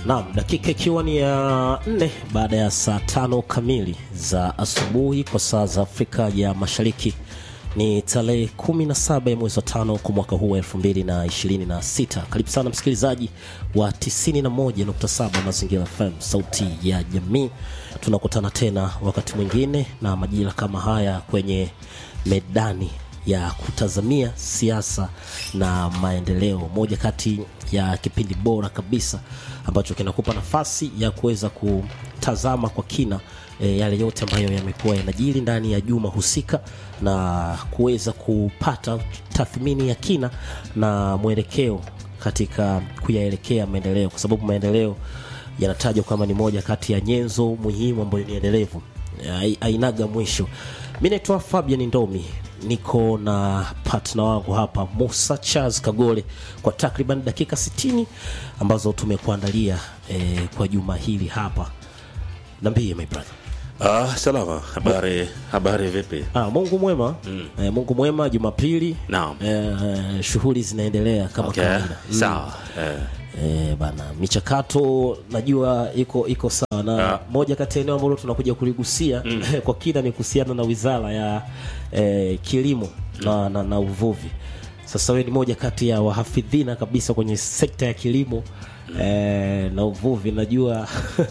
Naam, dakika ikiwa ni ya nne baada ya saa tano kamili za asubuhi kwa saa za Afrika ya Mashariki. Ni tarehe 17 ya mwezi wa tano kwa mwaka huu wa 2026. Karibu sana msikilizaji wa 91.7 Mazingira FM, sauti ya jamii. Tunakutana tena wakati mwingine na majira kama haya kwenye medani ya kutazamia siasa na maendeleo, moja kati ya kipindi bora kabisa ambacho kinakupa nafasi ya kuweza kutazama kwa kina e, yale yote ambayo yamekuwa yanajiri ndani ya juma husika na kuweza kupata tathmini ya kina na mwelekeo katika kuyaelekea maendeleo, kwa sababu maendeleo yanatajwa kama ni moja kati ya nyenzo muhimu ambayo ni endelevu, Ai- ainaga mwisho. Mi naitwa Fabian Ndomi, niko na partner wangu hapa Musa Charles Kagole kwa takriban dakika 60 ambazo tumekuandalia eh, kwa juma hili hapa. Niambie my brother. Ah, salama. Habari, habari vipi? Ah, Mungu mwema mm. eh, Mungu mwema. Jumapili Naam. eh, shughuli zinaendelea kama Okay. kawaida mm. Sawa. Eh, Eh, bana michakato najua iko iko sawa na Ah. moja kati ya eneo ambalo tunakuja kuligusia kwa kina ni kuhusiana na wizara ya eh, kilimo na, na, na uvuvi. Sasa wewe ni moja kati ya wahafidhina kabisa kwenye sekta ya kilimo eh, na uvuvi najua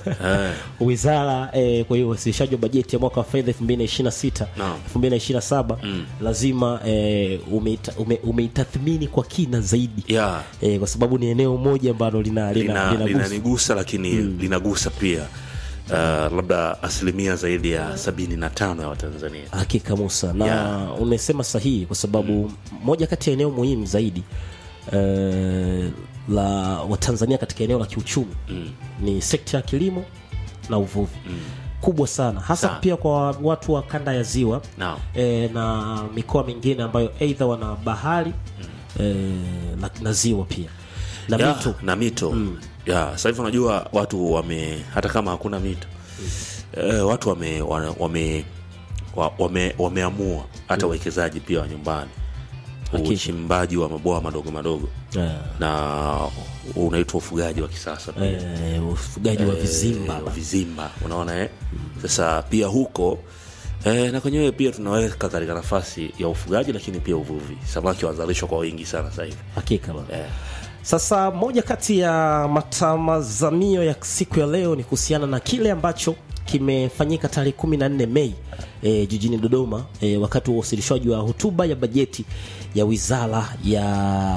wizara eh, kwa hiyo uwasilishaji wa bajeti ya mwaka wa fedha 2026 Naam. 2027 lazima eh, umeita- ume- umeitathmini kwa kina zaidi ya eh, kwa sababu ni eneo moja ambalo lina lina, lina lina, lina linanigusa lakini linagusa pia uh, labda asilimia zaidi ya sabini na tano ya Watanzania. hakika Musa na Yeah. umesema sahihi kwa sababu moja kati ya eneo muhimu zaidi eh, la Watanzania katika eneo la kiuchumi ni sekta ya kilimo na uvuvi kubwa sana hasa Sana. pia kwa watu wa kanda ya ziwa Naam. eh, na mikoa mingine ambayo aidha wana bahari eh, na, na ziwa pia na ya, mito na mito ya sasa hivi unajua watu wame hata kama hakuna mito eh, watu wame wana- wame wa- wame wameamua hata wawekezaji pia wa nyumbani Hakika. uchimbaji wa mabwawa madogo madogo eh, na unaitwa ufugaji wa kisasa pia eh, ufugaji wa vizimba Eh, wa vizimba unaona eh? sasa pia huko eh, na kwenyewe pia tunaweka katika nafasi ya ufugaji lakini pia uvuvi samaki wanazalishwa kwa wingi sana sasa hivi hakika bana. eh. Sasa moja kati ya matamazamio ya siku ya leo ni kuhusiana na kile ambacho kimefanyika tarehe 14 Mei e, jijini Dodoma e, wakati wa uwasilishaji wa hotuba ya bajeti ya Wizara ya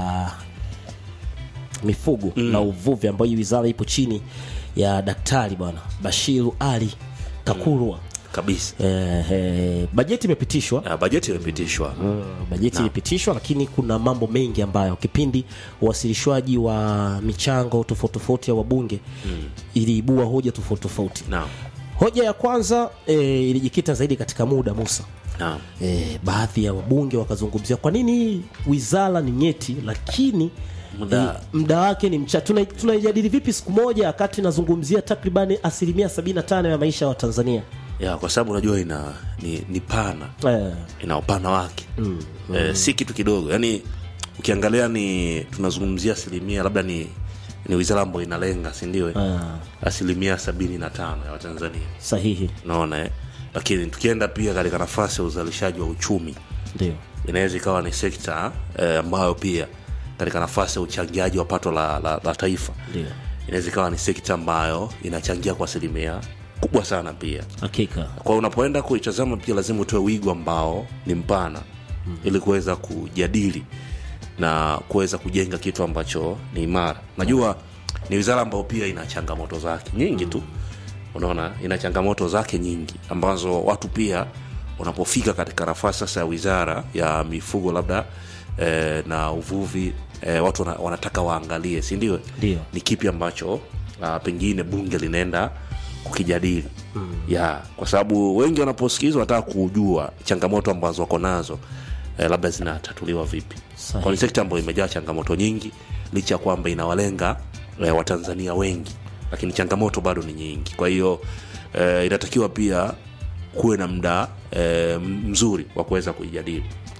Mifugo na Uvuvi ambayo hii wizara ipo chini ya Daktari bwana Bashiru Ali Takurwa. kabisa Eh, eh, bajeti imepitishwa Ah, bajeti imepitishwa bajeti ilipitishwa, lakini kuna mambo mengi ambayo kipindi uwasilishwaji wa michango tofauti tofauti ya wabunge iliibua hoja tofauti tofauti. naam Hoja ya kwanza e, ilijikita zaidi katika muda Musa. naam E, baadhi ya wabunge wakazungumzia kwa nini wizara ni nyeti lakini Muda- e, muda wake ni mchache. Tuna- Tunaijadili vipi siku moja wakati nazungumzia takribani asilimia 75 ya maisha ya Watanzania ya kwa sababu unajua ina ni, ni pana e, ina upana wake mm. eh, si kitu kidogo yaani ukiangalia ni tunazungumzia asilimia labda ni ni wizara ambayo inalenga sindio Ah. asilimia sabini na tano ya watanzania sahihi unaona eh? lakini tukienda pia katika nafasi ya uzalishaji wa uchumi ndio inaweza ikawa ni sekta eh, ambayo pia katika nafasi ya uchangiaji wa pato la, la, la taifa ndio inaweza ikawa ni sekta ambayo inachangia kwa asilimia kubwa sana pia hakika kwa hiyo unapoenda kuitazama pia lazima utoe wigo ambao ni mpana mm. ili kuweza kujadili na kuweza kujenga kitu ambacho ni imara najua ni wizara ambayo pia ina changamoto zake nyingi tu unaona ina changamoto zake nyingi ambazo watu pia unapofika katika nafasi sasa ya wizara ya mifugo labda eh, na uvuvi eh, watu wana, wanataka waangalie si ndio Ndio. ni kipi ambacho uh, pengine bunge linaenda kukijadili mm. ya kwa sababu wengi wanaposikizwa wanataka kujua changamoto ambazo wako nazo eh, labda zinatatuliwa vipi Sahihi. kwa ni sekta ambayo imejaa changamoto nyingi licha ya kwamba inawalenga eh, watanzania wengi lakini changamoto bado ni nyingi kwa hiyo eh, inatakiwa pia kuwe na muda eh, mzuri wa kuweza kuijadili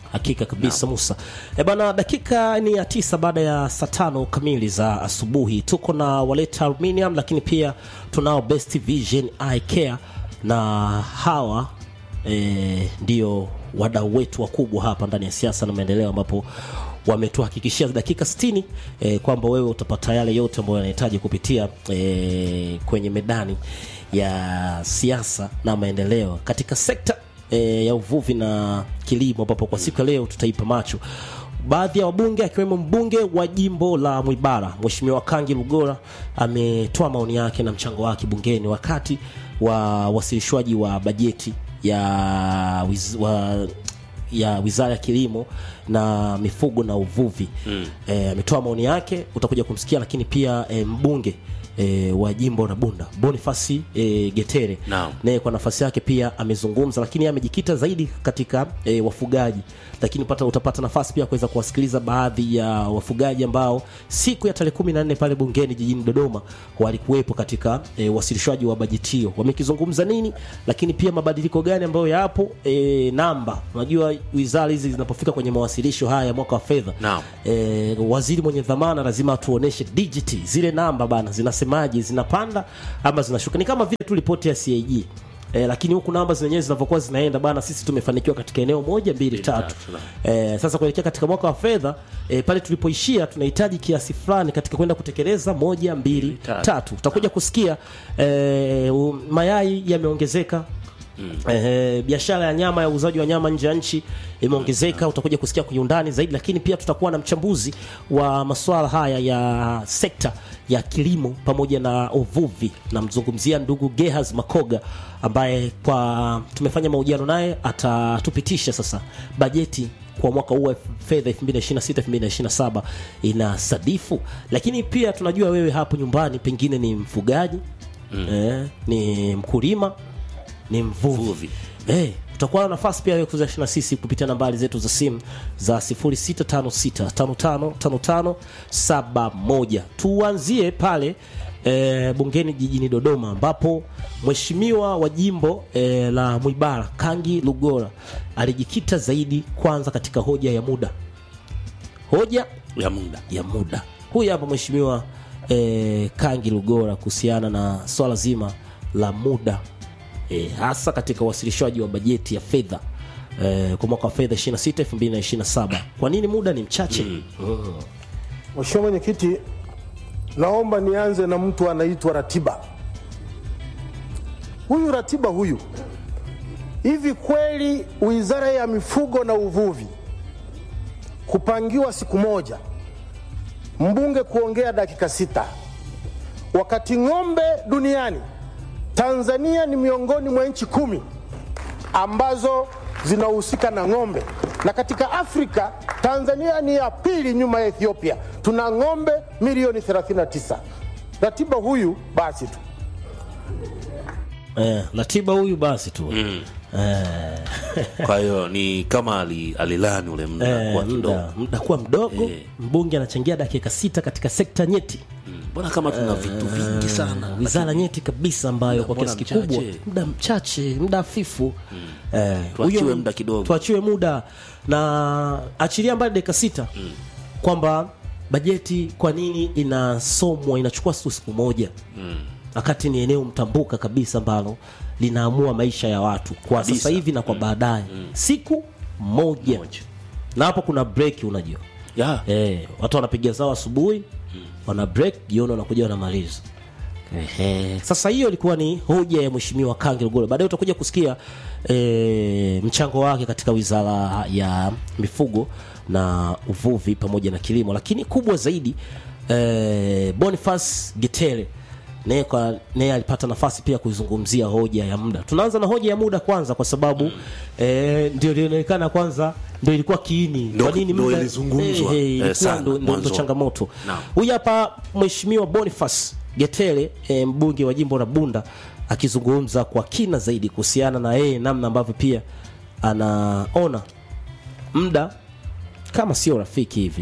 hakika kabisa Musa. E bana, dakika ni ya tisa baada ya saa tano kamili za asubuhi. Tuko na Waleta Aluminium, lakini pia tunao Best Vision Eye Care na hawa e, ndio wadau wetu wakubwa hapa ndani ya siasa na maendeleo ambapo wametuhakikishia dakika 60 eh, kwamba wewe utapata yale yote ambayo yanahitaji kupitia eh, kwenye medani ya siasa na maendeleo katika sekta eh, ya uvuvi na kilimo, ambapo kwa siku ya leo tutaipa macho baadhi ya wabunge akiwemo mbunge wa jimbo la Mwibara Mheshimiwa Kangi Lugora ametoa maoni yake na mchango wake bungeni wakati wa wasilishwaji wa bajeti ya wiz, wa, ya Wizara ya Kilimo na Mifugo na Uvuvi eh, ametoa maoni yake, utakuja kumsikia, lakini pia eh, mbunge e, wa jimbo la Bunda Bonifasi e, Getere Naam. naye kwa nafasi yake pia amezungumza, lakini yeye amejikita zaidi katika e, wafugaji, lakini pata, utapata nafasi pia kuweza kuwasikiliza baadhi ya wafugaji ambao siku ya tarehe kumi na nne pale bungeni jijini Dodoma walikuwepo katika e, wasilishwaji wa bajeti hiyo, wamekizungumza nini, lakini pia mabadiliko gani ambayo yapo e, namba. Unajua wizara hizi zinapofika kwenye mawasilisho haya ya mwaka wa fedha Naam. e, waziri mwenye dhamana lazima atuoneshe digiti zile namba bana zinasemaje zinapanda ama zinashuka ni kama vile tu ripoti ya CAG E, lakini huku namba zenyewe zinavyokuwa zinaenda bana sisi tumefanikiwa katika eneo moja mbili tatu tatu, e, sasa kuelekea katika mwaka wa fedha e, pale tulipoishia tunahitaji kiasi fulani katika kwenda kutekeleza moja mbili tatu. tatu utakuja kusikia e, u- mayai yameongezeka Eh, biashara ya nyama ya uuzaji wa nyama nje ya nchi imeongezeka. Utakuja kusikia kwenye undani zaidi, lakini pia tutakuwa na mchambuzi wa masuala haya ya sekta ya kilimo pamoja na uvuvi. Namzungumzia ndugu Gehaz Makoga ambaye kwa tumefanya mahojiano naye, atatupitisha sasa bajeti kwa mwaka huu wa fedha 2026 2027 ina sadifu, lakini pia tunajua wewe hapo nyumbani pengine ni mfugaji eh, ni mkulima ni mvuvi Mvuvi. eh, utakuwa na nafasi pia ya kuzashana sisi kupitia nambari zetu za simu za 0656555571 tuanzie pale eh, bungeni jijini Dodoma ambapo mheshimiwa wa jimbo eh, la Mwibara Kangi Lugora alijikita zaidi kwanza katika hoja ya muda hoja ya muda ya muda. Huyu hapa mheshimiwa eh, Kangi Lugora kuhusiana na swala zima la muda eh, hasa katika uwasilishwaji wa bajeti ya fedha eh, kwa mwaka wa fedha 26 2027. Kwa nini muda ni mchache? Mm. Mheshimiwa Mwenyekiti, naomba nianze na mtu anaitwa Ratiba. Huyu Ratiba huyu, hivi kweli Wizara ya Mifugo na Uvuvi kupangiwa siku moja, mbunge kuongea dakika sita, wakati ng'ombe duniani Tanzania ni miongoni mwa nchi kumi ambazo zinahusika na ng'ombe, na katika Afrika Tanzania ni ya pili nyuma ya Ethiopia. Tuna ng'ombe milioni 39. Ratiba huyu basi tu Eh, Ratiba huyu basi tu kwa hiyo ni kama ali- alilani ule muda eh, kwa kidogo muda, muda kuwa mdogo Eh. mbunge anachangia dakika sita katika sekta nyeti mbona kama tuna vitu vingi sana wizara nyeti kabisa ambayo kwa mbona kiasi kikubwa mchache? muda mchache muda hafifu eh, Tuachiwe huyo- muda kidogo. tuachiwe muda na achilia mbali dakika sita kwamba bajeti kwa nini inasomwa inachukua tu siku moja wakati ni eneo mtambuka kabisa ambalo linaamua maisha ya watu kwa Kabisa. sasa hivi na kwa baadaye siku moja. Moja. na hapo kuna break unajua ya Eh, watu wanapiga zao asubuhi wana break jioni wanakuja wanamaliza Ehe. Sasa hiyo ilikuwa ni hoja ya mheshimiwa Kangi Lugolo. Baadaye utakuja kusikia e, mchango wake katika wizara ya mifugo na uvuvi pamoja na kilimo, lakini kubwa zaidi e, Boniface Getere naye kwa naye alipata nafasi pia kuizungumzia hoja ya muda. Tunaanza na hoja ya muda kwanza, kwa sababu eh, ndio ilionekana kwanza ndio ilikuwa kiini Ndo- kwa nini ndo muda- ilizungumzwa, eh, eh, eh, ilikuwa sana, ndo- ndo- ndo mwanzoni. changamoto. Naam. Huyu hapa mheshimiwa Boniface Getele e, mbunge wa jimbo la Bunda akizungumza kwa kina zaidi kuhusiana na yeye namna ambavyo pia anaona muda kama sio rafiki hivi.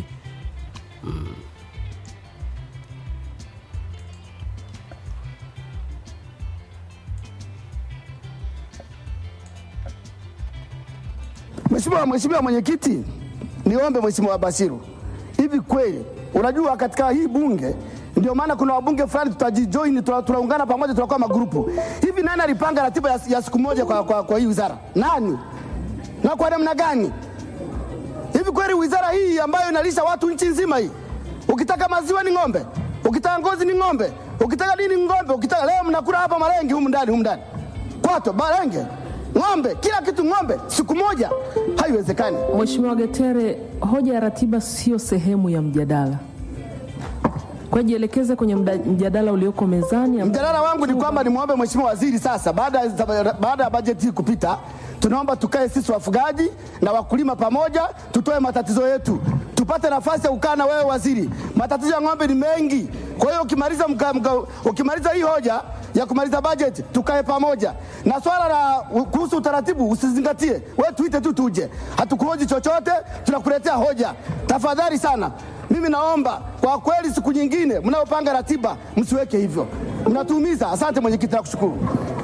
Mheshimiwa Mheshimiwa Mwenyekiti, niombe Mheshimiwa Bashiru, hivi kweli unajua katika hii bunge ndio maana kuna wabunge fulani tutajijoin, tuna- tunaungana pamoja, tunakuwa magrupu hivi. Nani alipanga ratiba ya, ya siku moja kwa, kwa, kwa hii wizara? Nani na kwa namna gani? Hivi kweli wizara hii ambayo inalisha watu nchi nzima hii, ukitaka maziwa ni ng'ombe, ukitaka ngozi ni ng'ombe, ukitaka nini ni ng'ombe, ukitaka leo mnakula hapa marengi humu ndani humu ndani kwato marenge ng'ombe, kila kitu ng'ombe, siku moja, haiwezekani. Mheshimiwa Getere, hoja ya ratiba sio sehemu ya mjadala. Kwa hiyo jielekeze kwenye mda- mjadala ulioko mezani. ambao- Mjadala wangu ni kwamba nimwombe Mheshimiwa Waziri sasa, baada ya baada ya bajeti hii kupita, tunaomba tukae sisi wafugaji na wakulima pamoja, tutoe matatizo yetu, tupate nafasi ya kukaa na wewe waziri. Matatizo ya ng'ombe ni mengi, kwa hiyo ukimaliza mka, mka, ukimaliza hii hoja ya kumaliza bajeti tukae pamoja, na swala la kuhusu utaratibu usizingatie, wewe tuite tu tuje, hatukuhoji chochote, tunakuletea hoja. Tafadhali sana, mimi naomba kwa kweli, siku nyingine mnayopanga ratiba msiweke hivyo, mnatuumiza. Asante mwenyekiti, nakushukuru.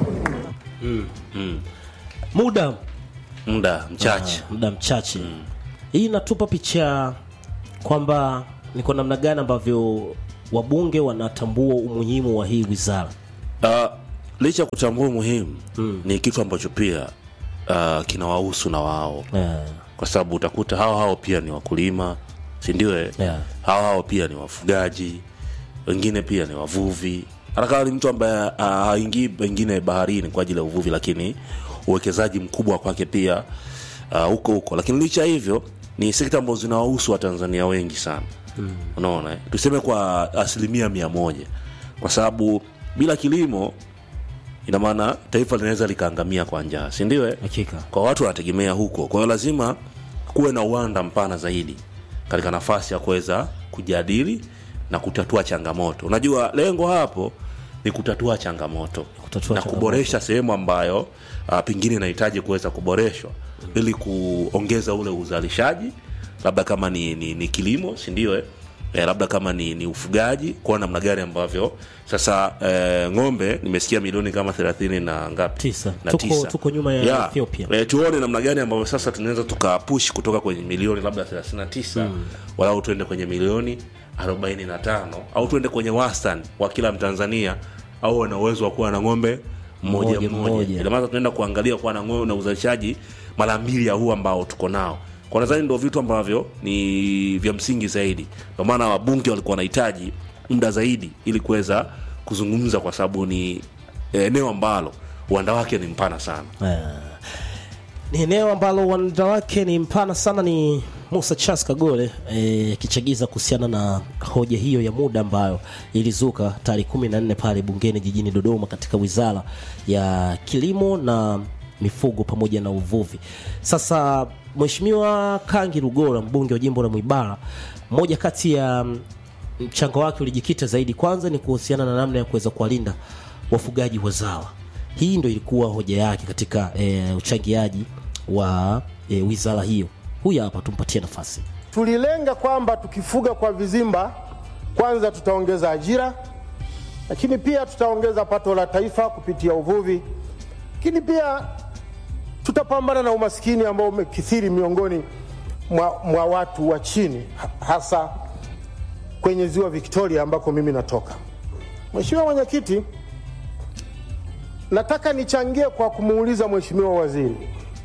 muda muda mchache muda mchache hii inatupa picha kwamba ni kwa namna gani ambavyo wabunge wanatambua umuhimu wa hii wizara Uh, licha ya kutambua umuhimu ni kitu ambacho pia uh, kinawahusu na wao yeah. kwa sababu utakuta hao hao pia ni wakulima sindio eh? Yeah. hao hao pia ni wafugaji wengine pia ni wavuvi hata kama ni mtu ambaye uh, haingii pengine baharini kwa ajili ya uvuvi lakini uwekezaji mkubwa kwake pia uh, huko huko lakini licha ya hivyo ni sekta ambazo zinawahusu watanzania wengi sana mm. unaona eh? tuseme kwa asilimia mia moja kwa sababu bila kilimo ina maana taifa linaweza likaangamia kwa njaa sindio eh? hakika kwa watu wanategemea huko kwa hiyo lazima kuwe na uwanda mpana zaidi katika nafasi ya kuweza kujadili na kutatua changamoto unajua lengo hapo ni kutatua changamoto Kutatua na changamoto. kuboresha sehemu ambayo uh, pengine inahitaji kuweza kuboreshwa ili kuongeza ule uzalishaji labda kama ni, ni, ni kilimo sindio eh? Eh, labda kama ni, ni ufugaji kuwa namna gani ambavyo sasa eh, ng'ombe nimesikia milioni kama thelathini na ngapi Tisa. na Tuko- tisa. tuko nyuma ya Ethiopia. e, tuone namna gani ambavyo sasa tunaweza tukapush kutoka kwenye milioni labda 39 mm. walau tuende kwenye milioni 45 au tuende kwenye wastani wa kila mtanzania au ana uwezo wa kuwa na ng'ombe mmoja Mmoja, mmoja mmoja. ila maana tunaenda kuangalia kuwa na ng'ombe na uzalishaji mara mbili ya huu ambao tuko nao kwa nadhani ndio vitu ambavyo ni vya msingi zaidi ndio maana wabunge walikuwa wanahitaji muda zaidi ili kuweza kuzungumza kwa sababu ni eneo ambalo uwanda wake ni mpana sana Eh, ni eneo ambalo uwanda wake ni mpana sana ni musa chas kagole eh, akichagiza kuhusiana na hoja hiyo ya muda ambayo ilizuka tarehe kumi na nne pale bungeni jijini dodoma katika wizara ya kilimo na mifugo pamoja na uvuvi sasa mheshimiwa kangi rugora mbunge wa jimbo la mwibara moja kati ya mm, mchango wake ulijikita zaidi kwanza ni kuhusiana na namna ya kuweza kuwalinda wafugaji wazawa hii ndo ilikuwa hoja yake katika e, uchangiaji wa e, wizara hiyo huyu hapa tumpatie nafasi Tulilenga kwamba tukifuga kwa vizimba, kwanza tutaongeza ajira, lakini pia tutaongeza pato la taifa kupitia uvuvi, lakini pia tutapambana na umaskini ambao umekithiri miongoni mwa, mwa watu wa chini, ha- hasa kwenye ziwa Victoria ambako mimi natoka. Mheshimiwa Mwenyekiti, nataka nichangie kwa kumuuliza Mheshimiwa Waziri,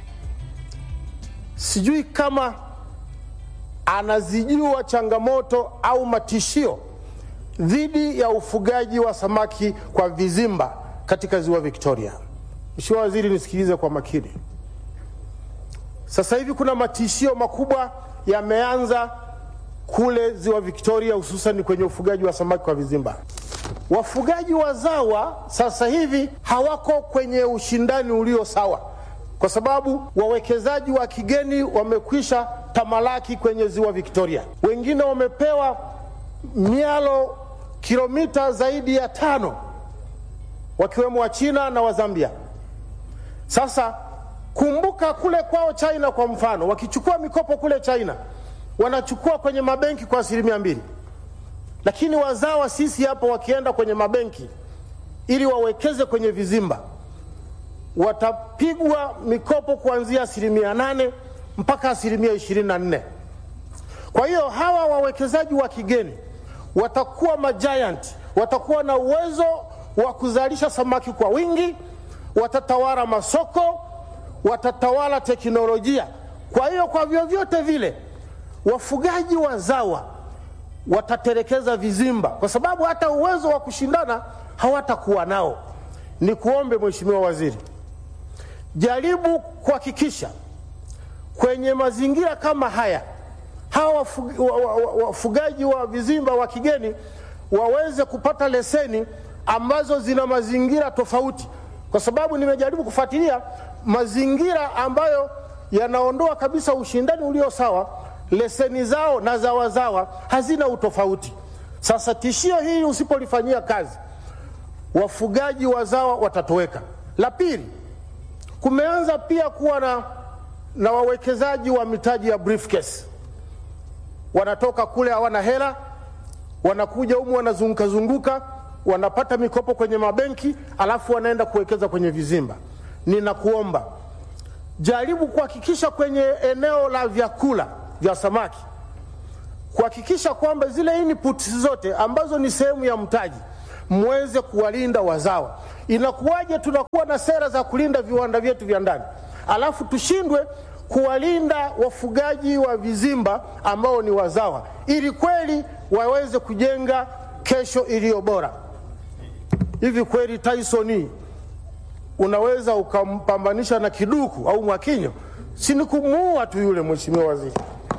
sijui kama anazijua changamoto au matishio dhidi ya ufugaji wa samaki kwa vizimba katika ziwa Victoria. Mheshimiwa Waziri, nisikilize kwa makini. Sasa hivi kuna matishio makubwa yameanza kule ziwa Victoria, hususan kwenye ufugaji wa samaki kwa vizimba. Wafugaji wazawa sasa hivi hawako kwenye ushindani ulio sawa, kwa sababu wawekezaji wa kigeni wamekwisha tamalaki kwenye ziwa Victoria. Wengine wamepewa mialo kilomita zaidi ya tano, wakiwemo wa China na wa Zambia. Sasa kumbuka kule kwao China, kwa mfano, wakichukua mikopo kule China wanachukua kwenye mabenki kwa asilimia mbili, lakini wazawa sisi hapa wakienda kwenye mabenki ili wawekeze kwenye vizimba watapigwa mikopo kuanzia asilimia nane mpaka asilimia 24. Kwa hiyo hawa wawekezaji wa kigeni watakuwa majiant, watakuwa na uwezo wa kuzalisha samaki kwa wingi, watatawala masoko, watatawala teknolojia. Kwa hiyo kwa vyovyote vile wafugaji wazawa watatelekeza vizimba, kwa sababu hata uwezo wa kushindana hawatakuwa nao. Ni kuombe Mheshimiwa Waziri, jaribu kuhakikisha kwenye mazingira kama haya hawa wafugi- wa- wa- wa- wafugaji wa vizimba wa kigeni waweze kupata leseni ambazo zina mazingira tofauti, kwa sababu nimejaribu kufuatilia mazingira ambayo yanaondoa kabisa ushindani ulio sawa, leseni zao na za wazawa hazina utofauti. Sasa tishio hili usipolifanyia kazi, wafugaji wazawa watatoweka. La pili, kumeanza pia kuwa na, na wawekezaji wa mitaji ya briefcase wanatoka kule hawana hela, wanakuja humu wanazunguka zunguka, wanapata mikopo kwenye mabenki, alafu wanaenda kuwekeza kwenye vizimba. Ninakuomba jaribu kuhakikisha kwenye eneo la vyakula vya samaki, kuhakikisha kwamba zile inputs zote ambazo ni sehemu ya mtaji mweze kuwalinda wazawa. Inakuwaje tunakuwa na sera za kulinda viwanda vyetu vya ndani, alafu tushindwe kuwalinda wafugaji wa vizimba ambao ni wazawa, ili kweli waweze kujenga kesho iliyo bora. Hivi kweli Tyson unaweza ukampambanisha na kiduku au mwakinyo? Si ni kumuua tu yule, Mheshimiwa Waziri.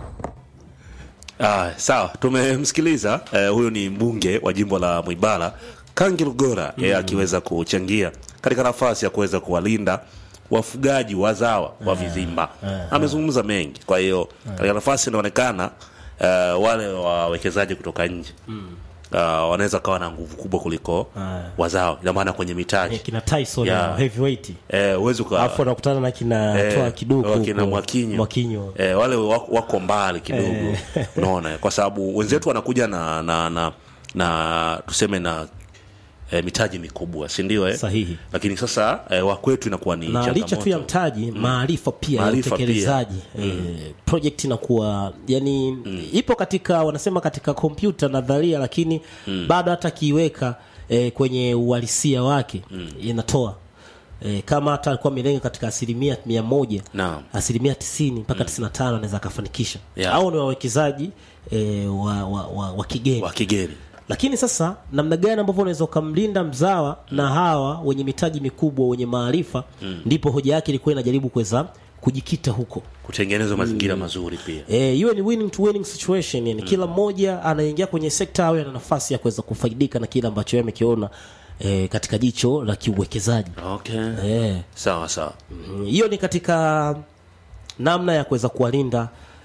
Ah, sawa tumemsikiliza eh, huyu ni mbunge wa jimbo la Mwibara Kangi Lugora yeye akiweza kuchangia katika nafasi ya kuweza kuwalinda wafugaji wazawa wa vizimba amezungumza mengi kwa hiyo katika nafasi inaonekana eh, wale wawekezaji kutoka nje uh, wanaweza kawa na nguvu kubwa kuliko wazawa ina maana kwenye mitaji Eh, kina Tyson Yeah. yeah. heavyweight eh, uwezi uka- alafu anakutana na kina Eh, toa kiduku wakina huko. Mwakinyo, Mwakinyo. Eh, wale wako, wako mbali kidogo unaona kwa sababu wenzetu wanakuja na na, na, na tuseme na eh, mitaji mikubwa si ndio eh? Sahihi. lakini sasa eh, wakwetu inakuwa ni na licha tu ya changamoto. mtaji maarifa pia ya Maarifa utekelezaji eh, project inakuwa yani ipo katika wanasema katika kompyuta nadharia lakini bado hata akiiweka eh, kwenye uhalisia wake inatoa eh, kama hata alikuwa amelenga katika asilimia mia moja Naam. asilimia tisini mpaka tisini na tano anaweza akafanikisha Yeah. au ni wawekezaji eh, wa, wa, wa, wa kigeni wa kigeni lakini sasa namna gani ambavyo unaweza ukamlinda mzawa na hawa wenye mitaji mikubwa wenye maarifa ndipo hoja yake ilikuwa inajaribu kuweza kujikita huko kutengeneza mazingira mazuri pia Eh, iwe ni winning to winning situation yani kila mmoja anaingia kwenye sekta awe ana nafasi ya kuweza kufaidika na kile ambacho yeye amekiona eh, katika jicho la kiuwekezaji okay eh, sawa sawa Mm, hiyo ni katika namna ya kuweza kuwalinda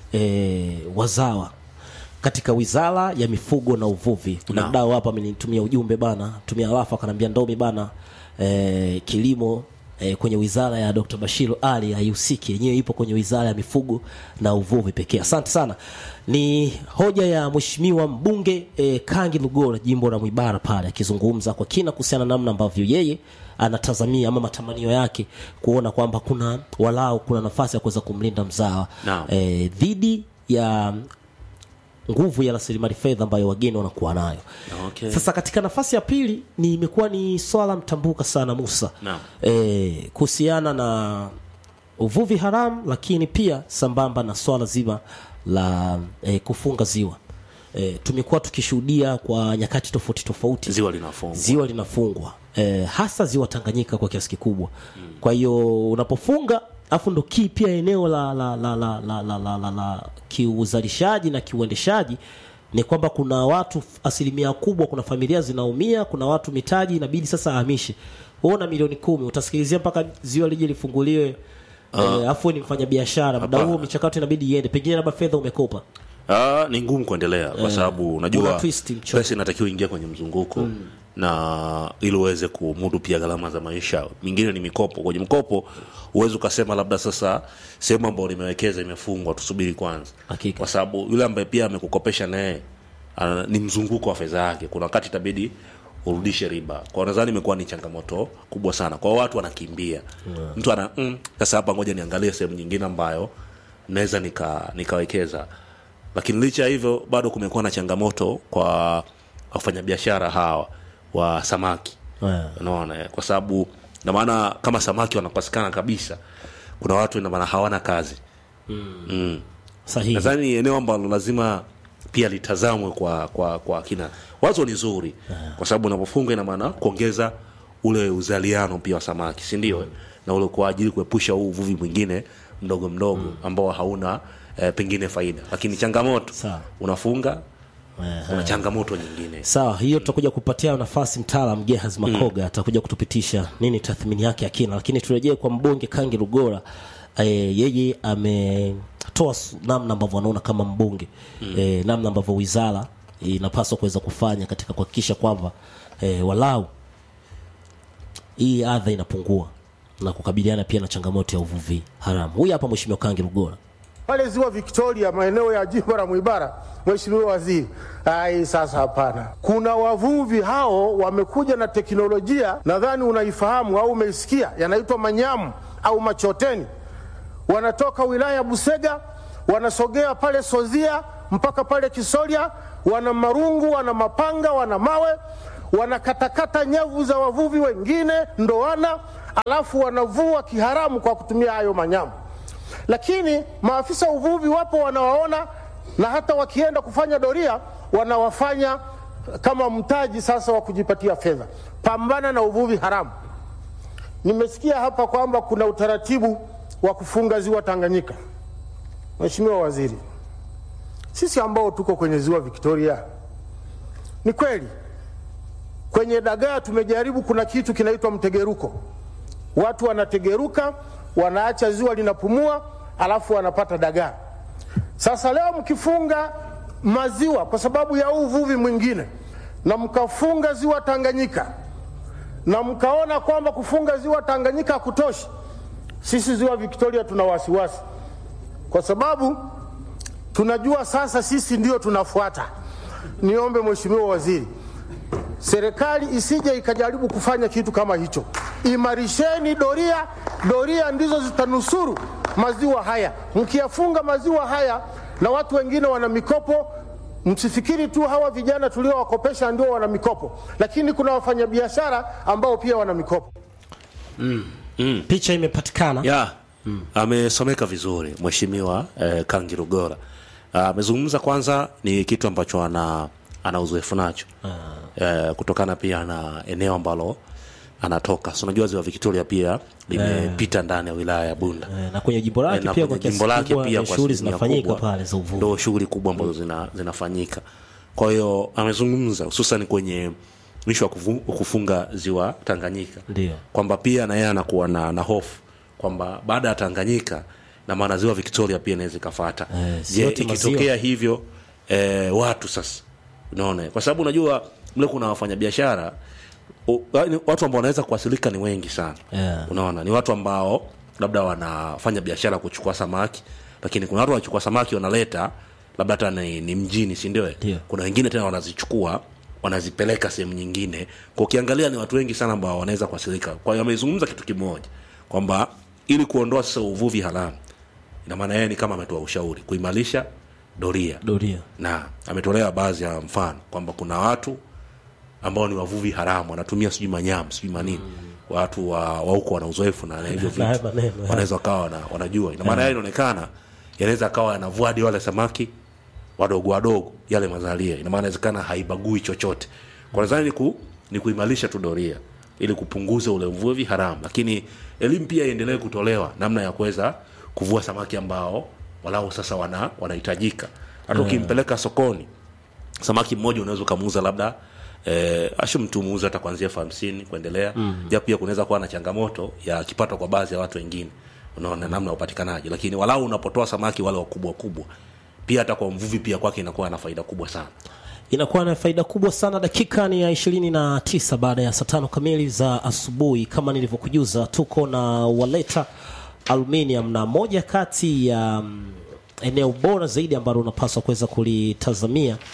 e, wazawa katika wizara ya mifugo na uvuvi kuna Naam. mdau hapa amenitumia ujumbe bana tumia alafu akanambia ndomi bana e, kilimo e, kwenye wizara ya Dr. Bashiru Ali haihusiki yenyewe ipo kwenye wizara ya mifugo na uvuvi pekee asante sana ni hoja ya mheshimiwa mbunge e, Kangi Lugora jimbo la Mwibara pale akizungumza kwa kina kuhusiana na namna ambavyo yeye anatazamia ama matamanio yake kuona kwamba kuna walau kuna nafasi ya kuweza kumlinda mzawa Naam. e, dhidi ya nguvu ya rasilimali fedha ambayo wageni wanakuwa nayo Okay. sasa katika nafasi ya pili ni imekuwa ni swala mtambuka sana musa Naam. e, kuhusiana na uvuvi haramu lakini pia sambamba na swala zima la e, kufunga ziwa e, tumekuwa tukishuhudia kwa nyakati tofauti tofauti ziwa linafungwa ziwa linafungwa e, hasa ziwa Tanganyika kwa kiasi kikubwa. Kwa hiyo unapofunga afu ndo kii pia eneo la la la la la, la, la, la, la kiuzalishaji na kiuendeshaji ni kwamba kuna watu asilimia kubwa, kuna familia zinaumia, kuna watu mitaji inabidi sasa ahamishe. Wewe una milioni kumi utasikilizia mpaka ziwa lije lifunguliwe uh, afu ni mfanya biashara, muda Hapana. huo michakato inabidi iende, pengine labda fedha umekopa Ah, ni ngumu kuendelea kwa sababu Una unajua twist mchoro. pesa inatakiwa ingia kwenye mzunguko na ili uweze kumudu pia gharama za maisha. Mingine ni mikopo. Kwenye mkopo uweze ukasema labda sasa sehemu ambayo nimewekeza imefungwa, tusubiri kwanza, Hakika. kwa sababu yule ambaye pia amekukopesha naye ana- ni mzunguko wa fedha yake. Kuna wakati itabidi urudishe riba. Kwa nadhani imekuwa ni changamoto kubwa sana kwa watu wanakimbia mtu ana mm, sasa hapa ngoja niangalie sehemu nyingine ambayo naweza nika nikawekeza lakini licha ya hivyo bado kumekuwa na changamoto kwa wafanyabiashara hawa wa samaki Yeah. unaona eh, kwa sababu na maana kama samaki wanapatikana kabisa kuna watu ina maana hawana kazi mm. sahihi nadhani ni eneo ambalo lazima pia litazamwe kwa kwa kwa kina wazo ni zuri kwa sababu unapofunga ina maana kuongeza ule uzaliano pia wa samaki si ndio eh? na ule kwa ajili kuepusha huu uvuvi mwingine mdogo mdogo ambao hauna eh, pengine faida lakini changamoto Sawa. unafunga kuna changamoto nyingine sawa hiyo tutakuja kupatia nafasi mtaalam Gehaz Makoga atakuja kutupitisha nini tathmini yake ya kina lakini turejee kwa mbunge Kangi Lugora e, yeye ametoa s- namna ambavyo anaona kama mbunge mm. e, namna ambavyo wizara inapaswa kuweza kufanya katika kuhakikisha kwamba e, walau hii adha inapungua na kukabiliana pia na changamoto ya uvuvi haramu huyu hapa mheshimiwa Kangi Lugora pale ziwa Victoria, maeneo ya jimbo la Mwibara, Mheshimiwa Waziri. Ai, sasa hapana, kuna wavuvi hao wamekuja na teknolojia, nadhani unaifahamu au umeisikia, yanaitwa manyamu au machoteni. Wanatoka wilaya ya Busega, wanasogea pale Sozia mpaka pale Kisoria, wana marungu, wana mapanga, wana mawe, wanakatakata nyavu za wavuvi wengine ndoana, alafu wanavua kiharamu kwa kutumia hayo manyamu lakini maafisa uvuvi wapo wanawaona na hata wakienda kufanya doria wanawafanya kama mtaji sasa wa kujipatia fedha. Pambana na uvuvi haramu. Nimesikia hapa kwamba kuna utaratibu wa kufunga ziwa Tanganyika. Mheshimiwa Waziri, sisi ambao tuko kwenye ziwa Victoria, ni kweli kwenye dagaa tumejaribu, kuna kitu kinaitwa mtegeruko watu wanategeruka wanaacha ziwa linapumua alafu wanapata dagaa sasa leo mkifunga maziwa kwa sababu ya huu uvuvi mwingine na mkafunga ziwa tanganyika na mkaona kwamba kufunga ziwa tanganyika hakutoshi sisi ziwa victoria tuna wasiwasi kwa sababu tunajua sasa sisi ndio tunafuata niombe mheshimiwa waziri serikali isije ikajaribu kufanya kitu kama hicho. Imarisheni doria, doria ndizo zitanusuru maziwa haya. Mkiyafunga maziwa haya na watu wengine wana mikopo, msifikiri tu hawa vijana tuliowakopesha ndio wana mikopo, lakini kuna wafanyabiashara ambao pia wana mikopo. picha imepatikana ya amesomeka vizuri mheshimiwa eh, Kangi Lugora Ah, amezungumza kwanza ni kitu ambacho ana ana uzoefu nacho eh, kutokana pia na eneo ambalo anatoka so unajua ziwa Victoria pia limepita ndani ya wilaya ya Bunda Eh, na kwenye jimbo Eh, lake na pia kwenye kwa kiasi jimbo lake kikubwa pia eh, kwa shughuli asilimia zinafanyika kubwa pale za uvuvi ndo shughuli kubwa ambazo zina, zinafanyika kwa hiyo amezungumza hususan kwenye mwisho wa kufu- kufunga ziwa Tanganyika Ndio. kwamba pia na yeye anakuwa na, na hofu kwamba baada ya Tanganyika na maana ziwa Victoria pia inaweza ikafata Eh, si je yote maziwa. ikitokea hivyo eh, watu sasa unaona kwa sababu unajua mle kuna wafanyabiashara u- yaani watu ambao wanaweza kuwasilika ni wengi sana Yeah. unaona ni watu ambao labda wanafanya biashara kuchukua samaki lakini kuna watu wanachukua samaki wanaleta labda hata ni, ni mjini si ndio Ndio. kuna wengine tena wanazichukua wanazipeleka sehemu nyingine kwa ukiangalia ni watu wengi sana ambao wanaweza kuwasilika kwa hiyo amezungumza kitu kimoja kwamba ili kuondoa sasa uvuvi haramu ina maana yeye ni kama ametoa ushauri kuimarisha doria doria na ametolea baadhi ya mfano kwamba kuna watu ambao ni wavuvi haramu wanatumia sijui manyamu sijui manini watu wa wa huko wana uzoefu na na hivyo Na haya vitu maneno, ya. wanaweza wakawa wana, wanajua ina maana yeye inaonekana yanaweza akawa yanavua hadi wale samaki wadogo wadogo yale mazalia ina maana inawezekana haibagui chochote kwa nadhani ni, ku, ni kuimarisha tu doria ili kupunguza ule uvuvi haramu lakini elimu pia iendelee kutolewa namna ya kuweza kuvua samaki ambao walau sasa wana wanahitajika hata ukimpeleka sokoni samaki mmoja unaweza ukamuuza labda eh, ashu mtu muuza hata kuanzia elfu hamsini kuendelea mm. japo pia kunaweza kuwa na changamoto ya kipato kwa baadhi ya watu wengine unaona namna ya upatikanaji lakini walau unapotoa samaki wale wakubwa wakubwa pia hata kwa mvuvi pia kwake inakuwa na faida kubwa sana inakuwa na faida kubwa sana dakika ni ya ishirini na tisa baada ya saa tano kamili za asubuhi kama nilivyokujuza tuko na waleta aluminium na moja kati ya mm, eneo bora zaidi ambalo unapaswa kuweza kulitazamia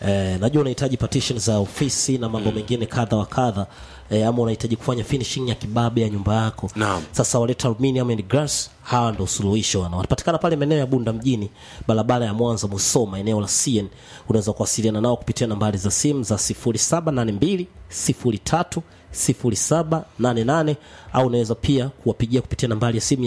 eh, najua unahitaji partition za ofisi na mambo mengine kadha wa kadha eh, ama unahitaji kufanya finishing ya kibabe ya nyumba yako Naam. sasa waleta aluminium and glass hawa ndo suluhisho wana wanapatikana pale maeneo ya bunda mjini barabara ya mwanza musoma eneo la cn unaweza kuwasiliana nao kupitia nambari za simu za 0782 03 0788 au unaweza pia kuwapigia kupitia nambari ya simu ya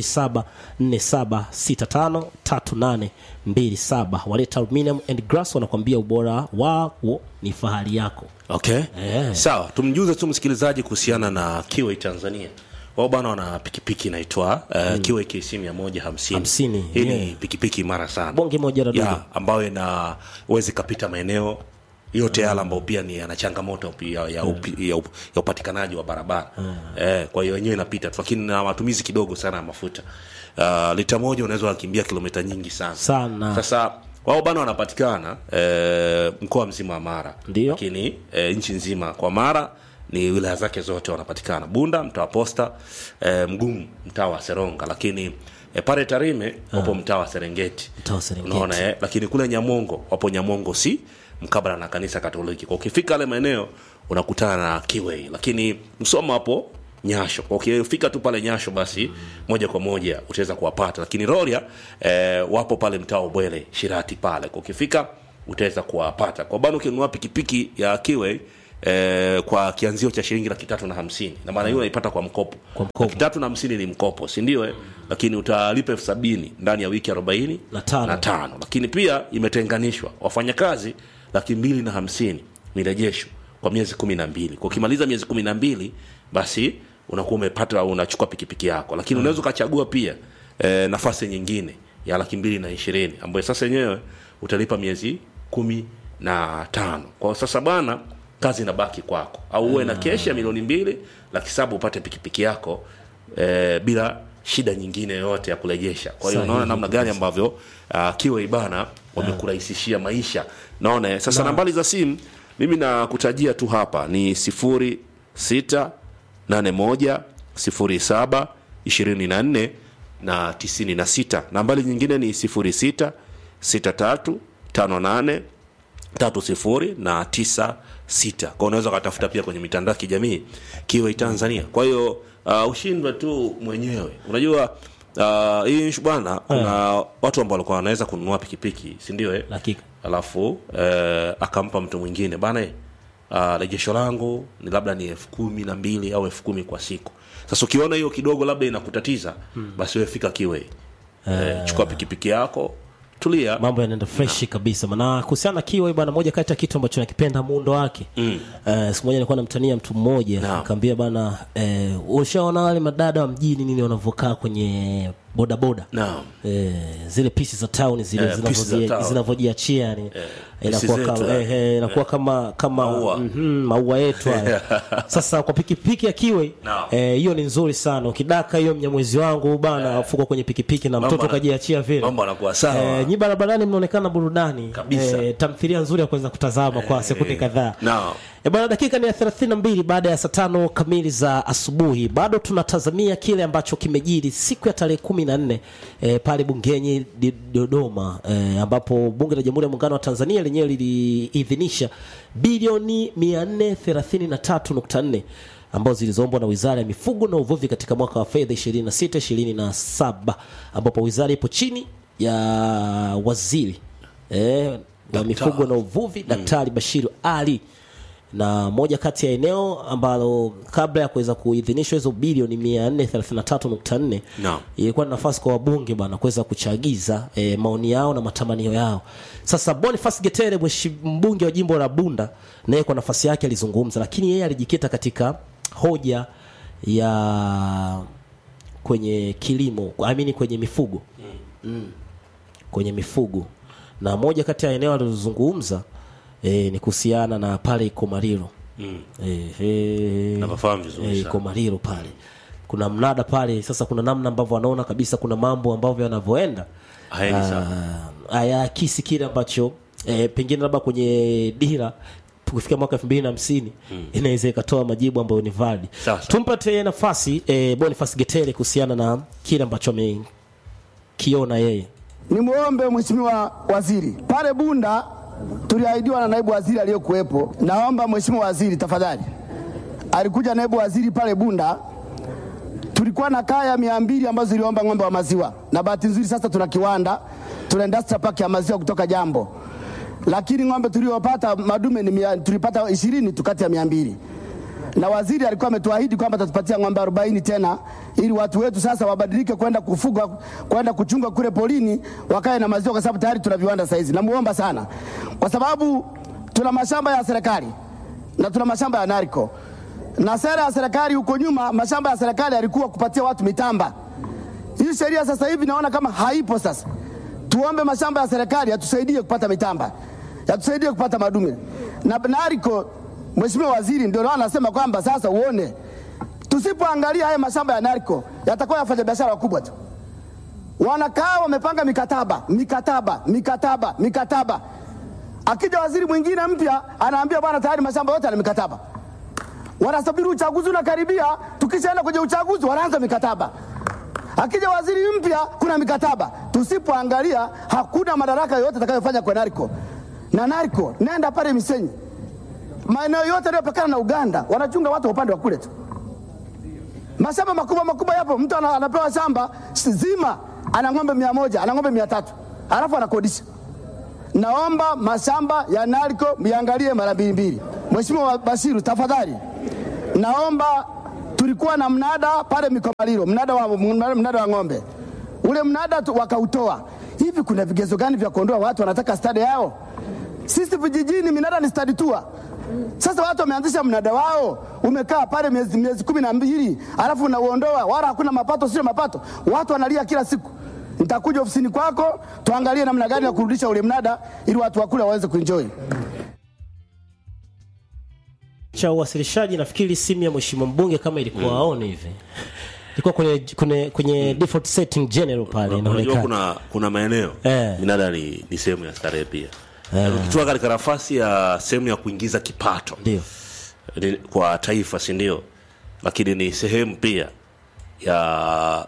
0747653827 waleta aluminium and glass wanakwambia ubora wao ni fahari yako okay Eh. sawa tumjuze tu msikilizaji kuhusiana na kiwei tanzania wao bana wana pikipiki inaitwa uh, kiwei kc mia moja hamsini Hamsini, hii yeah. ni pikipiki imara sana bonge moja la dogo ya ambayo inaweza ikapita maeneo yote yale ambayo pia ni yana changamoto pia ya, upi, ya, up, ya upatikanaji wa barabara eh, kwa hiyo yenyewe inapita tu lakini na matumizi kidogo sana ya mafuta uh, lita moja unaweza wakimbia kilomita nyingi sana Sana. sasa wao bana wanapatikana eh, mkoa mzima wa mara Ndio. lakini eh, nchi nzima kwa mara ni wilaya zake zote wanapatikana bunda mtaa wa posta eh, mgumu mtaa wa seronga lakini eh, pale tarime wapo mtaa wa serengeti Mtaa wa Serengeti. unaona eh? lakini kule nyamongo wapo nyamongo si mkabala na kanisa katoliki kwa ukifika ale maeneo unakutana na kiwei lakini msoma hapo nyasho kwa ukifika tu pale nyasho basi moja kwa moja utaweza kuwapata lakini roria eh, wapo pale mtaa wa bwele shirati pale kwa ukifika utaweza kuwapata kwa bana ukinunua pikipiki ya kiwei Eh, kwa kianzio cha shilingi laki tatu na hamsini na maana hiyo unaipata kwa mkopo Kwa mkopo. laki tatu na hamsini ni mkopo sindio eh? lakini utalipa elfu sabini ndani ya wiki arobaini Na tano. na tano lakini pia imetenganishwa wafanyakazi laki mbili na hamsini ni rejesho kwa miezi kumi na mbili kwa ukimaliza miezi kumi na mbili basi unakuwa umepata unachukua pikipiki yako lakini unaweza ukachagua pia e, nafasi nyingine ya laki mbili na ishirini ambayo sasa yenyewe utalipa miezi kumi na tano kwa sasa bana kazi inabaki kwako au uwe na keshi ya milioni mbili laki saba upate pikipiki yako e, bila shida nyingine yoyote ya kurejesha kwa hiyo Sahihi unaona namna gani ambavyo uh, kiwa ibana wamekurahisishia maisha naona eh, sasa nambari za simu mimi nakutajia tu hapa ni sifuri sita nane moja sifuri saba ishirini na nne na tisini na sita nambari nyingine ni sifuri sita sita tatu tano nane tatu sifuri na tisa sita kwa unaweza ukatafuta pia kwenye mitandao ya kijamii kiwa tanzania kwa hiyo uh, ushindwe tu mwenyewe unajua uh, hii issue bwana kuna watu ambao walikuwa wanaweza kununua pikipiki sindio eh? Hakika. alafu eh, akampa mtu mwingine bana eh, uh, rejesho langu ni labda ni elfu kumi na mbili au elfu kumi kwa siku sasa ukiona hiyo kidogo labda inakutatiza basi wewe fika kiwe eh, chukua pikipiki yako tulia mambo yanaenda freshi kabisa na kuhusiana na kiwa bwana moja kati ya kitu ambacho nakipenda muundo wake mm. uh, siku moja nilikuwa namtania mtu mmoja Naam. akaambia bana uh, ushaona wale madada wa mjini nini wanavyokaa kwenye bodaboda naam Eh, zile pisi za town zile Eh, pisi za zinavyoji- town. zinavyojiachia yani inakuwa pisi zetu, kama eh. eh, eh, inakuwa kama kama Maua. mhm, maua yetu haya sasa kwa pikipiki ya kiwe Naam. eh, hiyo ni nzuri sana ukidaka hiyo mnyamwezi wangu bana afuka kwenye pikipiki na mtoto ana- kajiachia vile mambo anakuwa sawa. eh, nyi barabarani mnaonekana burudani Kabisa. eh, tamthilia nzuri ya kuweza kutazama kwa sekunde kadhaa Naam. E bwana, dakika ni ya 32 baada ya saa tano kamili za asubuhi. Bado tunatazamia kile ambacho kimejiri siku ya tarehe kumi na nne e, pale bungeni di- Dodoma e, ambapo bunge la Jamhuri ya Muungano wa Tanzania lenyewe liliidhinisha bilioni 433.4 ambazo zilizoombwa na Wizara ya Mifugo na Uvuvi katika mwaka wa fedha 26 27 ambapo wizara ipo chini ya waziri e, wa mifugo na uvuvi Daktari Bashiru Ali na moja kati ya eneo ambalo kabla ya kuweza kuidhinishwa hizo bilioni 433.4 Naam. ilikuwa ni nafasi kwa wabunge bwana kuweza kuchagiza e, maoni yao na matamanio yao. Sasa Boniface Getere mweshi- mbunge wa jimbo la Bunda naye kwa nafasi yake alizungumza, lakini yeye alijikita katika hoja ya kwenye kilimo, I mean kwenye mifugo kwenye mifugo na moja kati ya eneo alilozungumza e, ni kuhusiana na pale Ikomariro mm. e, e, Napafahamu vizuri e, sana. Ikomariro pale kuna mnada pale. Sasa kuna namna ambavyo wanaona kabisa kuna mambo ambavyo yanavyoenda Haendi sawa. Ah, hayaakisi kile ambacho e, pengine labda kwenye dira kufikia mwaka elfu mbili na hamsini inaweza ikatoa majibu ambayo ni valid. Sawa, sawa. Tumpate nafasi e, Boniface Getere kuhusiana na kile ambacho amekiona yeye. Nimwombe Mheshimiwa Waziri, pale Bunda tuliahidiwa na naibu waziri aliyokuwepo. Naomba mheshimiwa waziri tafadhali, alikuja naibu waziri pale Bunda, tulikuwa na kaya mia mbili ambazo ziliomba ng'ombe wa maziwa, na bahati nzuri sasa tuna kiwanda, tuna industrial park ya maziwa kutoka Jambo, lakini ng'ombe tuliopata madume ni mia, tulipata ishirini tu kati ya mia mbili na waziri alikuwa ametuahidi kwamba atatupatia ng'ombe 40 tena ili watu wetu sasa wabadilike kwenda kufuga kwenda kuchunga kule polini wakae na maziwa, kwa sababu tayari tuna viwanda saizi. Namuomba sana, kwa sababu tuna mashamba ya serikali na tuna mashamba ya nariko, na sera ya serikali huko nyuma, mashamba ya serikali yalikuwa kupatia watu mitamba. Hii sheria sasa hivi naona kama haipo. Sasa tuombe mashamba ya serikali yatusaidie kupata mitamba, yatusaidie kupata madume na nariko Mheshimiwa Waziri, ndio maana anasema kwamba sasa uone, tusipoangalia haya mashamba ya narco yatakuwa yafanya biashara wakubwa tu. Wanakaa wamepanga mikataba mikataba mikataba mikataba, akija waziri mwingine mpya anaambia bwana, tayari mashamba yote yana mikataba. Wanasubiri uchaguzi unakaribia, tukishaenda kwenye uchaguzi wanaanza mikataba. Akija waziri mpya kuna mikataba. Tusipoangalia hakuna madaraka yoyote atakayofanya kwa narco na narco, nenda pale Misenyi maeneo yote yanayopakana na Uganda wanachunga watu wa upande wa kule tu. Mashamba makubwa makubwa yapo, mtu ana- anapewa shamba zima, ana ng'ombe mia moja ana ng'ombe mia tatu alafu anakodisha. Naomba mashamba ya narco miangalie mara mbili mbili. Mheshimiwa Bashiru, tafadhali, naomba tulikuwa na mnada pale Mikomaliro, mnada wa, mnada wa ng'ombe ule mnada tu, wakautoa. Hivi kuna vigezo gani vya kuondoa watu wanataka stadi yao? Sisi vijijini minada ni stadi tour. Sasa watu wameanzisha mnada wao, umekaa pale miezi, miezi kumi na mbili alafu unauondoa, wala hakuna mapato, sio mapato. Watu wanalia kila siku. Nitakuja ofisini kwako tuangalie namna gani ya kurudisha ule mnada ili watu wakule waweze kuenjoy. cha uwasilishaji nafikiri simu ya mheshimiwa mbunge kama ilikuwa aone hivi ilikuwa kwenye kwenye, kwenye default setting general pale unajua inaonekana kuna kuna maeneo Eh. minada ni, ni sehemu ya starehe pia ukitoka katika nafasi ya sehemu ya kuingiza kipato ndio ni- kwa taifa si ndio lakini ni sehemu pia ya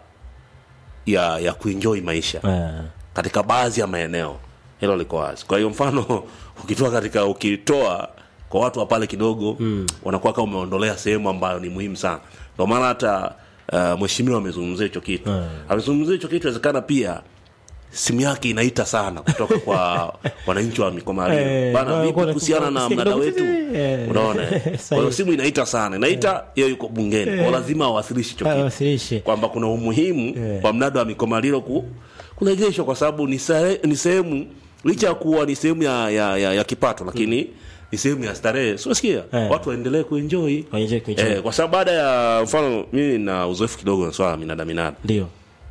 ya ya kuenjoy maisha Eh. katika baadhi ya maeneo hilo liko wazi kwa hiyo mfano ukitoa katika ukitoa kwa watu wa pale kidogo mm. wanakuwa kama umeondolea sehemu ambayo ni muhimu sana ndio maana hata uh, mheshimiwa amezungumzia hicho kitu Mm. amezungumzia hicho kitu inawezekana pia simu yake inaita sana kutoka kwa wananchi wa mikomario Eh, bana kwa- vipi kwa- kuhusiana na kusikia mnada kidogo wetu titi, eh. unaona eh? kwa hiyo Sahihi. simu inaita sana inaita yeye yuko bungeni kwa lazima awasilishe hicho kitu awasilishe kwamba kuna umuhimu Eh. wa mnada wa mikomalilo ku, kurejeshwa kwa sababu ni sahe- ni sehemu licha ya kuwa ni sehemu ya, ya, ya, ya kipato lakini ni sehemu ya starehe siosikia Eh. watu waendelee kuenjoy Waendelee kuenjoy. eh, kwa sababu baada ya mfano mimi na uzoefu kidogo na swala la minada minada ndio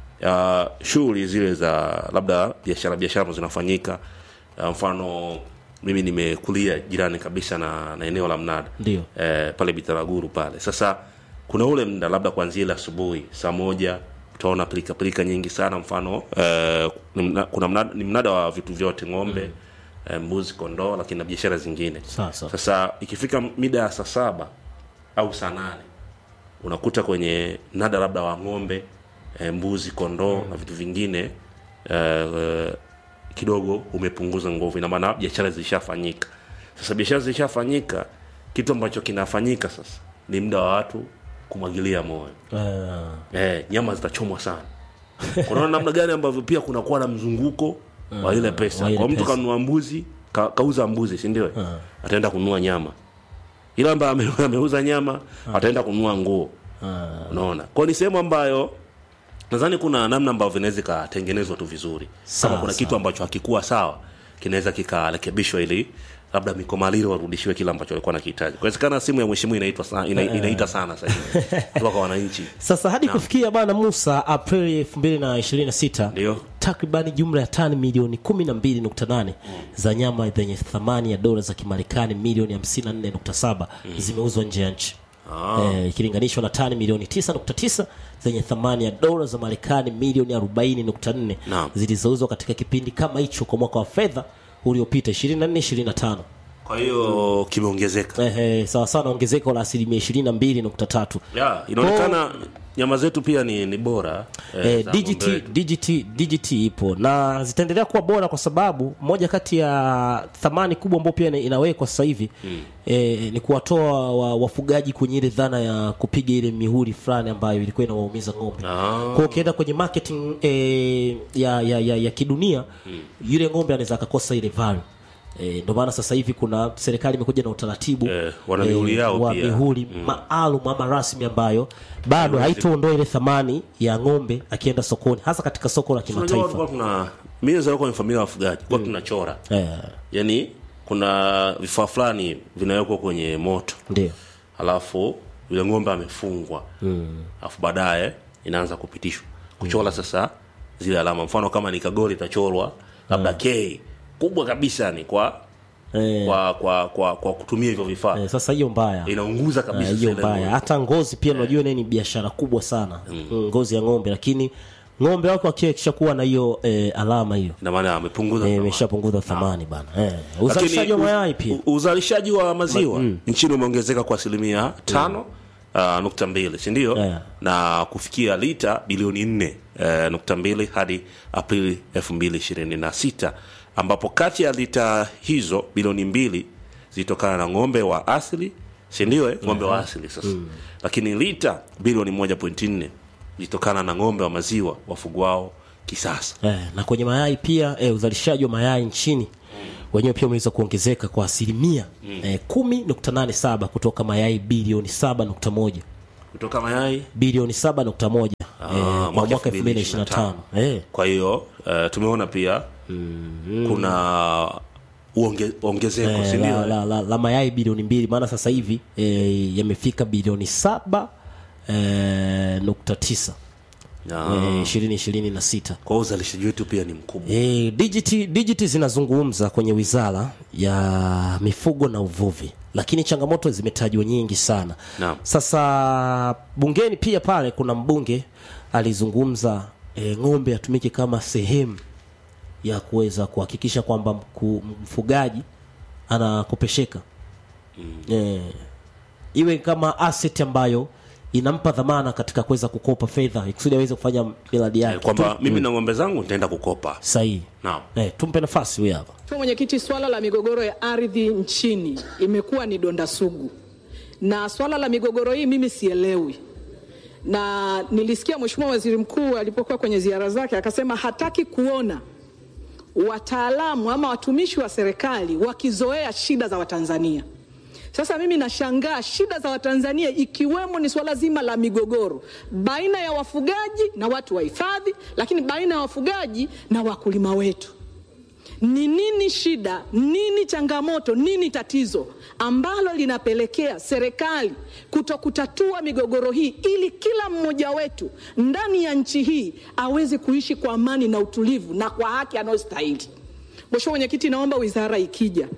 ya shughuli zile za labda biashara biashara ambazo zinafanyika ya mfano mimi nimekulia jirani kabisa na, na eneo la mnada Ndio. eh, pale bitaraguru pale sasa kuna ule mda labda kuanzia ile asubuhi saa moja utaona pilika pilika nyingi sana mfano eh, ni mna- kuna mnada, ni mnada wa vitu vyote ng'ombe mm. eh, mbuzi kondoo lakini na biashara zingine Sasa. sasa ikifika mida ya saa saba au saa nane unakuta kwenye mnada labda wa ng'ombe e, mbuzi kondoo na vitu vingine e, e, kidogo umepunguza nguvu ina maana biashara zilishafanyika sasa biashara zilishafanyika kitu ambacho kinafanyika sasa ni muda wa watu kumwagilia moyo Eh, eh, nyama zitachomwa sana kunaona namna gani ambavyo pia kunakuwa na mzunguko wa ile pesa wa ile kwa mtu pesa. kanunua mbuzi ka, kauza mbuzi si ndio ataenda kununua nyama ila ambaye ame- ameuza nyama ataenda kununua nguo unaona kwa ni sehemu ambayo nadhani kuna namna ambavyo inaweza ikatengenezwa tu vizuri Sawa, kama kuna sawa. kitu ambacho hakikuwa sawa kinaweza kikarekebishwa ili labda mikomaliro warudishiwe kile ambacho walikuwa nakihitaji kuwezekana simu ya mheshimiwa inaitwa sana, ina, inaita sana sasa hivi kutoka kwa wananchi sasa hadi kufikia bana musa aprili 2026 Ndio. takribani jumla ya tani milioni 12.8 za nyama zenye thamani ya dola za kimarekani milioni 54.7 zimeuzwa nje ya nchi Eh, ikilinganishwa na tani milioni 9.9 zenye thamani ya dola za marekani milioni 40.4 Naam. zilizouzwa katika kipindi kama hicho kwa mwaka wa fedha uliopita 24 25 kwa hiyo kimeongezeka eh, eh, sawa sawa na ongezeko la asilimia 22.3 ya inaonekana nyama zetu pia ni, ni bora eh, za DGT, ng'ombe wetu. DGT, DGT ipo na zitaendelea kuwa bora kwa sababu moja kati ya thamani kubwa ambayo pia ina- inawekwa sasa hivi mm. eh, ni kuwatoa wa, wafugaji kwenye ile dhana ya kupiga ile mihuri fulani ambayo ilikuwa inawaumiza ng'ombe Ah. kwa hiyo ukienda kwenye marketing eh, ya, ya, ya, ya kidunia mm. yule ng'ombe anaweza akakosa ile value Eh, ndio maana sasa hivi kuna serikali imekuja na utaratibu Eh, wana mihuri yao wa pia. mihuri maalum ama rasmi ambayo bado haitaondoa ile thamani ya ng'ombe akienda sokoni hasa katika soko la Unajua kimataifa tulikuwa tuna mimi nazaliwa kwenye familia ya wafugaji kwa tunachora eh, yani kuna vifaa fulani vinawekwa kwenye moto ndio alafu yule ng'ombe amefungwa alafu baadaye inaanza kupitishwa kuchora sasa zile alama mfano kama ni kagoli itachorwa labda k kubwa kabisa ni kwa eh, kwa kwa kwa, kwa kutumia hivyo vifaa eh, sasa hiyo mbaya inaunguza kabisa Eh, hiyo zile mbaya ng'ombe. hata ngozi pia unajua naye ni biashara kubwa sana mm. ngozi ya ng'ombe lakini ng'ombe wako akisha kuwa na hiyo eh, alama hiyo ina maana amepunguza eh, thamani. imeshapunguza thamani bana eh, uzalishaji wa Lakini mayai pia u- uzalishaji wa maziwa nchini umeongezeka kwa asilimia tano uh, nukta mbili sindio Yeah. na kufikia lita bilioni nne uh, nukta mbili hadi aprili elfu mbili ishirini na sita ambapo kati ya lita hizo bilioni mbili zilitokana na ng'ombe wa asili sindio eh? ng'ombe wa asili sasa lakini lita bilioni moja pointi nne zilitokana na ng'ombe wa maziwa wafugwao kisasa Eh, na kwenye mayai pia eh, uzalishaji wa mayai nchini wenyewe pia umeweza kuongezeka kwa asilimia eh, kumi nukta nane saba kutoka mayai bilioni saba nukta moja kutoka mayai bilioni saba nukta moja eh, kwa mwaka mwaka elfu mbili na ishirini na tano eh, kwa hiyo uh, tumeona pia kuna uonge, ongezeko eh, sindio la, la, la, la mayai bilioni mbili maana sasa hivi eh, yamefika bilioni saba eh, nukta tisa Na- ishirini ishirini na sita kwa hiyo uzalishaji wetu pia ni mkubwa E, digiti, digiti zinazungumza kwenye wizara ya mifugo na uvuvi, lakini changamoto zimetajwa nyingi sana. Naam. Sasa bungeni pia pale kuna mbunge alizungumza e, ng'ombe atumike kama sehemu ya kuweza kuhakikisha kwamba mku- mfugaji anakopesheka e, iwe kama asset ambayo inampa dhamana katika kuweza kukopa fedha kusudi aweze kufanya miradi yake kwamba mimi na ng'ombe zangu nitaenda kukopa sahihi. naam Eh, tumpe nafasi huyu hapa. Mheshimiwa Mwenyekiti, swala la migogoro ya ardhi nchini imekuwa ni donda sugu, na swala la migogoro hii mimi sielewi, na nilisikia Mheshimiwa Waziri Mkuu alipokuwa kwenye ziara zake akasema hataki kuona wataalamu ama watumishi wa serikali wakizoea shida za Watanzania. Sasa mimi nashangaa shida za Watanzania ikiwemo ni swala zima la migogoro baina ya wafugaji na watu wa hifadhi, lakini baina ya wafugaji na wakulima wetu ni nini shida, nini changamoto, nini tatizo ambalo linapelekea serikali kuto kutatua migogoro hii ili kila mmoja wetu ndani ya nchi hii aweze kuishi kwa amani na utulivu na kwa haki anayostahili. Mheshimiwa Mwenyekiti, naomba wizara ikija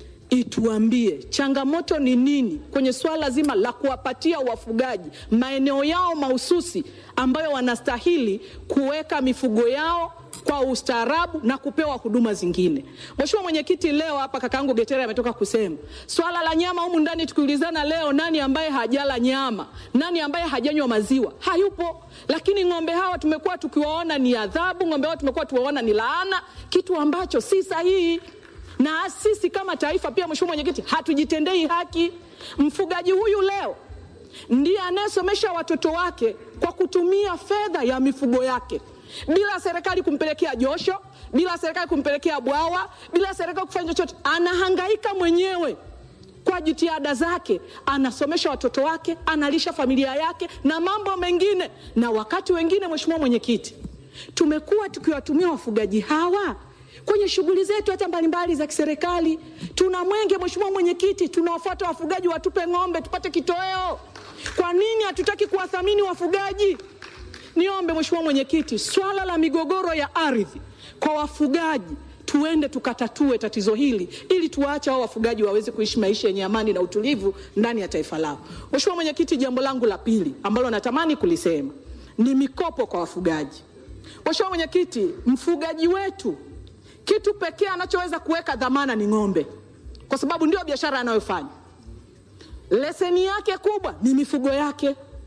ituambie changamoto ni nini kwenye swala zima la kuwapatia wafugaji maeneo yao mahususi ambayo wanastahili kuweka mifugo yao kwa ustaarabu na kupewa huduma zingine. Mheshimiwa Mwenyekiti, leo hapa kakaangu Getere ametoka kusema swala la nyama humu ndani, tukiulizana leo, nani ambaye hajala nyama, nani ambaye hajanywa maziwa? Hayupo. Lakini ng'ombe hawa tumekuwa tukiwaona ni adhabu, ng'ombe hawa tumekuwa tuwaona ni laana, kitu ambacho si sahihi na sisi kama taifa pia, Mheshimiwa Mwenyekiti, hatujitendei haki. Mfugaji huyu leo ndiye anayesomesha watoto wake kwa kutumia fedha ya mifugo yake, bila serikali kumpelekea josho, bila serikali kumpelekea bwawa, bila serikali kufanya chochote. Anahangaika mwenyewe kwa jitihada zake, anasomesha watoto wake, analisha familia yake na mambo mengine. Na wakati wengine, Mheshimiwa Mwenyekiti, tumekuwa tukiwatumia wafugaji hawa kwenye shughuli zetu hata mbalimbali za kiserikali. Tuna mwenge, Mheshimiwa Mwenyekiti, tunawafuata wafugaji watupe ng'ombe tupate kitoweo. Kwa nini hatutaki kuwathamini wafugaji? Niombe Mheshimiwa Mwenyekiti, swala la migogoro ya ardhi kwa wafugaji tuende tukatatue tatizo hili ili tuwaache hao wafugaji waweze kuishi maisha yenye amani na utulivu ndani ya taifa lao. Mheshimiwa Mwenyekiti, jambo langu la pili ambalo natamani kulisema ni mikopo kwa wafugaji. Mheshimiwa Mwenyekiti, mfugaji wetu kitu pekee anachoweza kuweka dhamana ni ng'ombe, kwa sababu ndio biashara anayofanya. Leseni yake kubwa ni mifugo yake.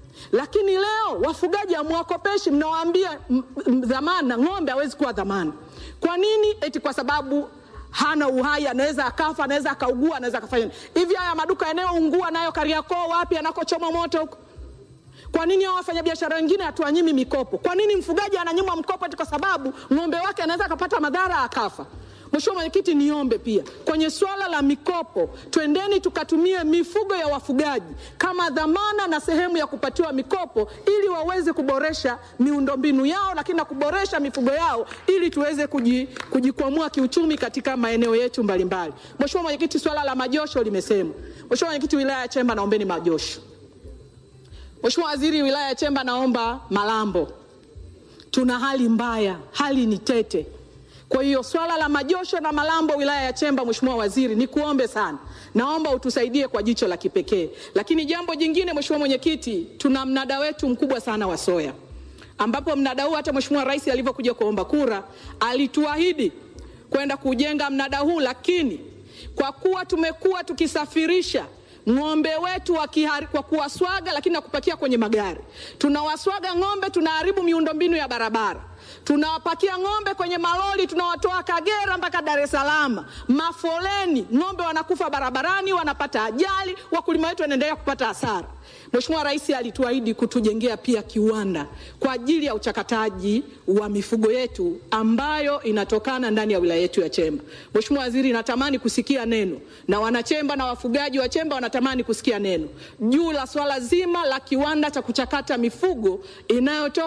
lakini leo wafugaji hamwakopeshi, mnawaambia m- m- dhamana, ng'ombe hawezi kuwa dhamana. Kwa nini? Eti kwa sababu hana uhai, anaweza akafa, anaweza akaugua, anaweza akafanya nini. hivi. Haya maduka yanayoungua nayo Kariakoo, wapi anakochoma moto huko kwa nini hao wafanyabiashara wengine hatuwanyimi mikopo? Kwa nini mfugaji ananyimwa mkopo eti kwa sababu ng'ombe wake anaweza akapata madhara akafa? Mheshimiwa Mwenyekiti, niombe pia kwenye swala la mikopo, twendeni tukatumie mifugo ya wafugaji kama dhamana na sehemu ya kupatiwa mikopo ili waweze kuboresha miundombinu yao, lakini na kuboresha mifugo yao ili tuweze kuji- kujikwamua kiuchumi katika maeneo yetu mbalimbali. Mheshimiwa Mwenyekiti, swala la majosho limesemwa. Mheshimiwa Mwenyekiti, wilaya ya Chemba, naombeni majosho. Mheshimiwa Waziri, wilaya ya Chemba naomba Malambo, tuna hali mbaya, hali ni tete. Kwa hiyo swala la majosho na Malambo wilaya ya Chemba, Mheshimiwa Waziri, ni kuombe sana, naomba utusaidie kwa jicho la kipekee. Lakini jambo jingine, Mheshimiwa Mwenyekiti, tuna mnada wetu mkubwa sana wa soya, ambapo mnada huu hata Mheshimiwa Rais alivyokuja kuomba kura alituahidi kwenda kujenga mnada huu, lakini kwa kuwa tumekuwa tukisafirisha ng'ombe wetu wakihari, kwa kuwaswaga lakini na kupakia kwenye magari. Tunawaswaga ng'ombe, tunaharibu miundombinu ya barabara, tunawapakia ng'ombe kwenye malori, tunawatoa Kagera mpaka Dar es Salaam, mafoleni, ng'ombe wanakufa barabarani, wanapata ajali, wakulima wetu wanaendelea kupata hasara. Mheshimiwa Rais alituahidi kutujengea pia kiwanda kwa ajili ya uchakataji wa mifugo yetu ambayo inatokana ndani ya wilaya yetu ya Chemba. Mheshimiwa Waziri, natamani kusikia neno na wanachemba na wafugaji wa Chemba wanatamani kusikia neno juu la swala zima la kiwanda cha kuchakata mifugo inayotoka